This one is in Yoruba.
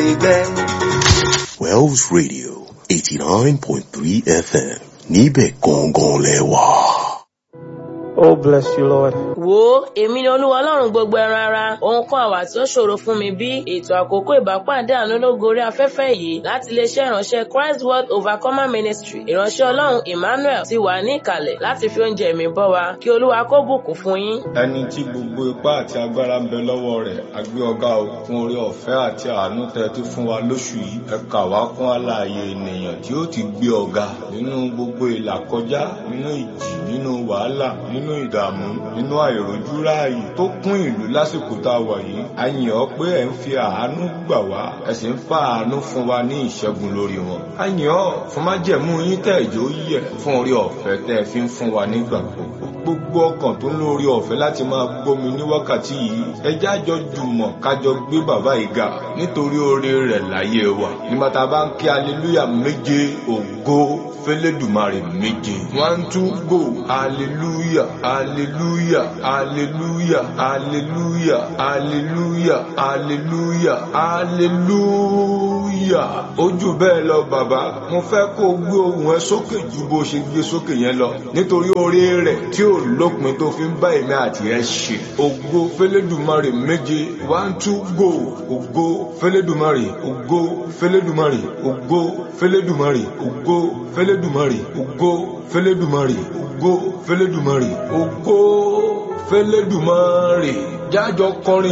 gbẹ́. Wells Radio eighty nine point three FM níbẹ̀ gangan lẹ́wà. Oh, bless you, Lord. wo èmi ni olúwa ọlọ́run gbogbo ẹran ara ohun kan àwà tí ó ṣòro fún mi bí ètò àkókò ìbápàdé àánú lógo orí afẹ́fẹ́ yìí láti iléeṣẹ́ ìránṣẹ́ christ world overcomer ministry ìránṣẹ́ ọlọ́run emmanuel ti wà ní ìkàlẹ̀ láti fi oúnjẹ mi bọ́ wa kí olúwa kó bùkún fún yín. ẹni tí gbogbo ipá àti agbára ń bẹ lọ́wọ́ rẹ̀ àgbé ọgá o fún orí ọ̀fẹ́ àti àánú tẹ́ ti fún wa lóṣù yìí ẹ kà wá kún àlàyé ènìyàn tí ó ti gbé ọgá nínú gbogbo ìlàkọjá nínú ìjì nínú wàhálà nínú ìdààmú nínú àìrójú ráàyè tó kún ìlú lásìkò tá a wà yìí a yìn ọ́ pé ẹ̀ ń fi àánú gbà wá ẹ sì ń fa àánú fún wa ní ìṣẹ́gun lórí wọn a yìn ọ́ fún májẹ̀mú yín tẹ̀ ìjó yẹ fún orí ọ̀fẹ́ tẹ́ ẹ fi ń fún wa nígbà gbogbo gbogbo ọkàn tó ń lórí ọ̀fẹ́ láti máa gbómi ní wákàtí yìí ẹjẹ́ àjọ jùmọ̀ kájọ gbé bàbá yìí ga nítorí oore rẹ̀ láyé wa nígbà tá a bá ń kí aleluya méje ògo fẹlẹ́dùmarè méje one two go aleluya aleluya aleluya aleluya aleluya aleluya aleluya ojú bẹ́ẹ̀ lọ bàbá mo fẹ́ kó o gbé ohùn ẹ sókè ju bó ṣe gbé sókè yẹn lọ nítorí oore rẹ̀ tí ò lópin tó fi ń bá èmi àti ẹ ṣe ògo fẹlẹ́dùmarè méje one two go ògo fẹlẹ́dùmarè ògo fẹlẹ́dùmarè ògo fẹlẹ́dùmarè ògo fẹlẹ́dùmarè ògo fẹlẹ́dùmarè ògo fẹlẹ́dùmarè ògo fẹlẹ́dùmarè jájọ kọrin.